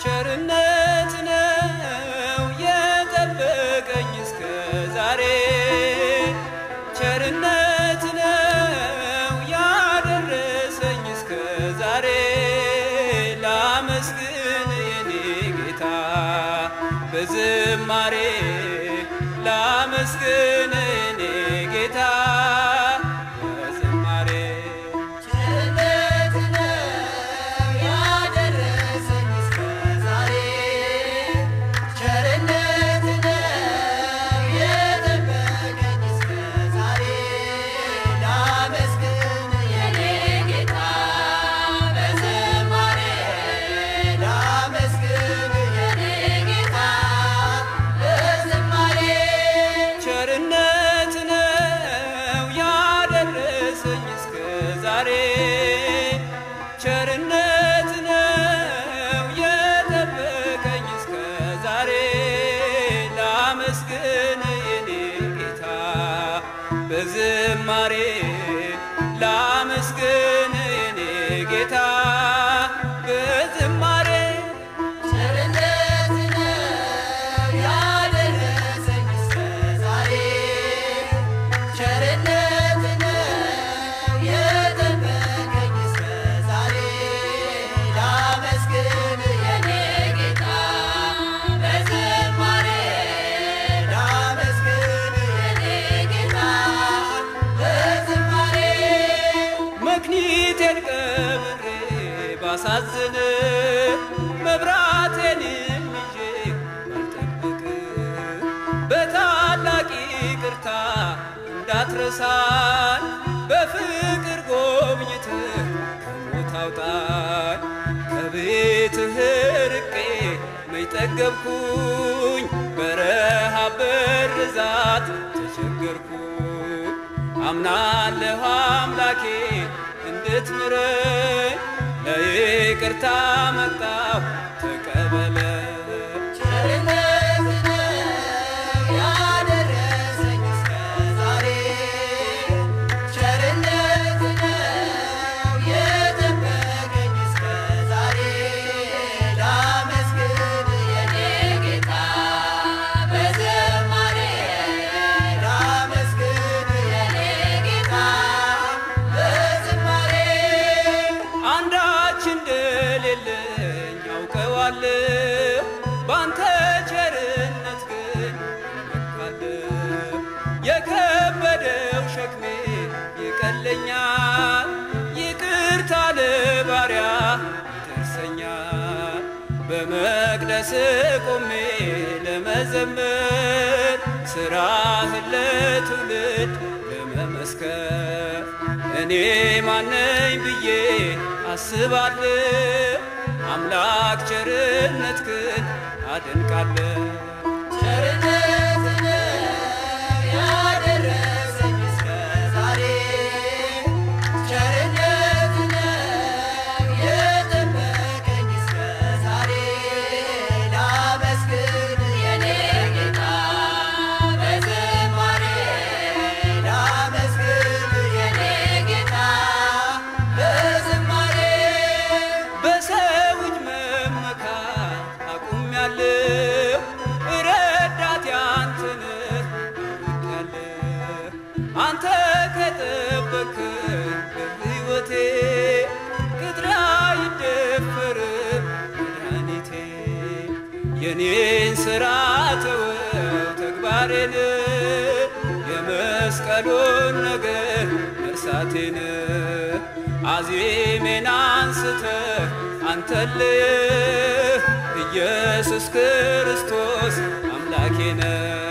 ቸርነት ነው የጠበቀኝ እስከ ዛሬ ቸርነት ነው ያደረሰኝ እስከ ዛሬ ላመስግን የኔ ጌታ በዝማሬ ላመስግን የኔ ጌታ በዝማሬ ቸርነት ነው ያደረሰኝ እስከ ዛሬ ቸርነት ነው የጠበቀኝ እስከ ዛሬ ላመስግን የኔ ጌታ በዝማሬ ላመስግን የኔ ጌታ በዝማሬ ቸርነት ነው ያደረሰኝ እስከ ዛሬ ቸርነት ነው የጠበቀኝ እስከ ዛሬ ላመስግን የኔ ጌታ በዝማሬ ላመስግን የኔ ጌታ በዝማሬ ቸርነት ነው ያደረሰኝ እስከ ዛሬ ቸርነት ነው የጠበቀኝ እስከ ዛሬ ላመስግን የኔ ጌታ በዝማሬ ላመስግን የኔ ጌታ በዝማሬ መክኒቴን ቀብሬ ባሳዝን መብራቴንም ይዤ ባልጠብቅ በታላቅ ይቅርታ እንዳትረሳን በፍቅር ጎብኝትህ ከሞት አውጣኝ ከቤትህ ርቄ መች ጠገብኩኝ በረሃብ በርዛት ተቸገርኩኝ አምናለሁ አምላኬ እንድትምረኝ ለይቅርታ መጣሁ ተቀበለኝ ቸርነት ነው ያደረሰኝ እስከ ዛሬ ቸርነት ነው የጠበቀኝ እስከ ዛሬ ላመስግን የኔ ጌታ በዝማሬ ላመስግን የኔ ጌታ በዝማሬ አንዳች እንደሌለኝ አውቀዋለሁ ባንተ ቸርነት ግን እመካለሁ የከበደው ሸክሜ ይቀለኛል ይቅርታ ለባሪያ ይደርሰኛል በመቅደስ ቆሜ ለመዘመር ስራህን ለትውልድ ለመመስከር እኔ ማነኝ ብዬ አስባለሁ አምላክ ቸርነት ግን አደንቃለሁ ቸርነት ነው ያደረሰኝ እስከ ዛሬ ቸርነት ነው የጠበቀኝ እስከ ዛሬ ላመስግን የኔ ጌታ በዝማሬ ላመስግን የኔ ጌታ በዝማሬ በሰው እጅ መመካት አቁሜያለሁ ረዳቴ አንተ ነህ አውቄያለሁ አንተ ከጠበቅከኝ በሕይወቴ ቅጥሬ አይደፈርም መድኃኒቴ የኔን ሥራ ተወው ተግባሬን የመስቀሉን ነገር መርሳቴን አዜሜን አንስተህ አንተልህ ኢየሱስ ክርስቶስ አምላኬ ነህ